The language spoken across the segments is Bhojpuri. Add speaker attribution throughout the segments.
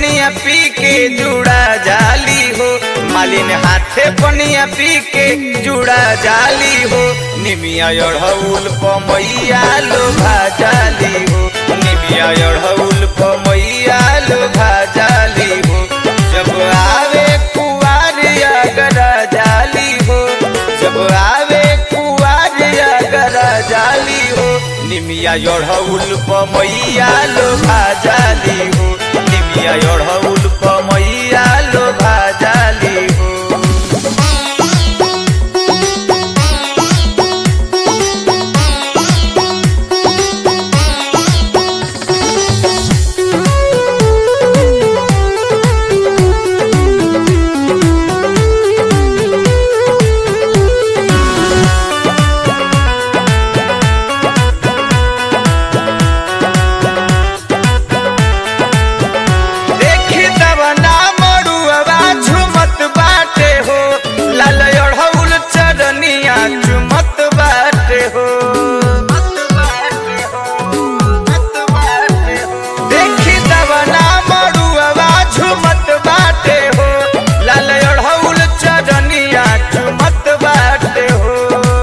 Speaker 1: पनिया पी के जुड़ा जाली हो मालिन हाथे पनिया पी के जुड़ा जाली हो निमिया अढ़ौल पमैया लोभा जाली हो निमिया अढ़ौल पमैया लोभा जाली हो जब आवे कुआर अगरा जाली हो जब आवे कुआर अगरा जाली हो निमिया अढ़ौल पमैया लोभा जाली हो निमिया अढ़ौल पमैया लोभा जाली हो देखी तब ना मरुआ झुमत बाटे हो लाल अढ़ौल चरनिया झुमत बाटे हो देखी तब ना मरुआ झुमत बाटे हो लाल अढ़ौल चरनिया झुमत बाटे हो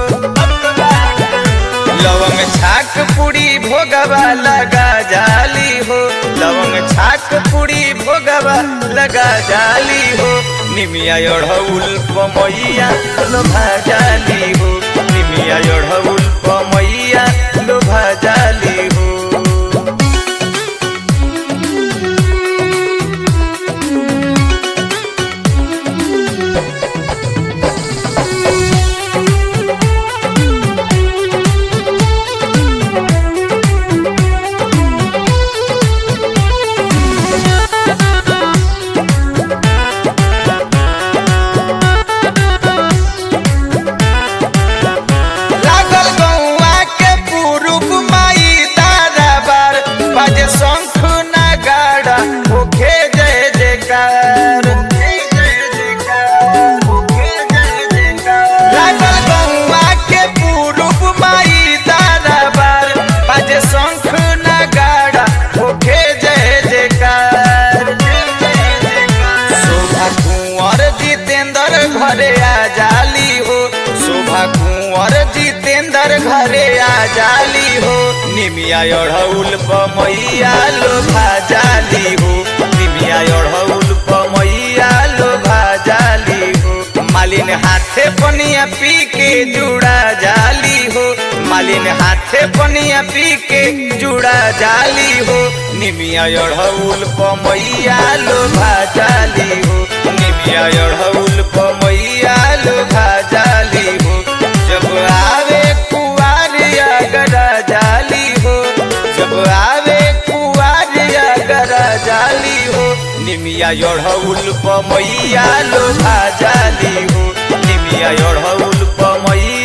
Speaker 1: लवंग छाक पूरी भोगवा लगा जाली हो लवंग छाक पूरी भोगवा लगा जाली हो निमिया अढ़ौल पमैया लोभा जाली हो निमिया अढ़ौल पमैया लोभा जाली हो लागल गौआ के पुरुष माई तारा बार बाजे शंख नगाड़ा होखे जय जयकार लागल गौआ के पुरुष माई तारा बार बाजे शंख नगाड़ा होखे जय जयकार शोभा कुंवर जितेंद्र घरे आ जाली हो शोभा कुंवर जितेंद्र घरे आ जाली हो निमिया अढ़ौल पमैया लोभा जाली हो निमिया अढ़ौल पमैया लोभा जाली हो मालिन हाथे पनिया पी के जुड़ा जाली हो मालिन हाथे पनिया पी के जुड़ा जाली हो निमिया अढ़ौल पमैया लोभा जाली हो निमिया अढ़ौल पमैया लोभा जाली हो जब आवे कुआर अगरा जाली हो जब आवे कुआर अगरा जाली हो निमिया अढ़ौल पमैया लोभा जाली हो निमिया अढ़ौल पमैया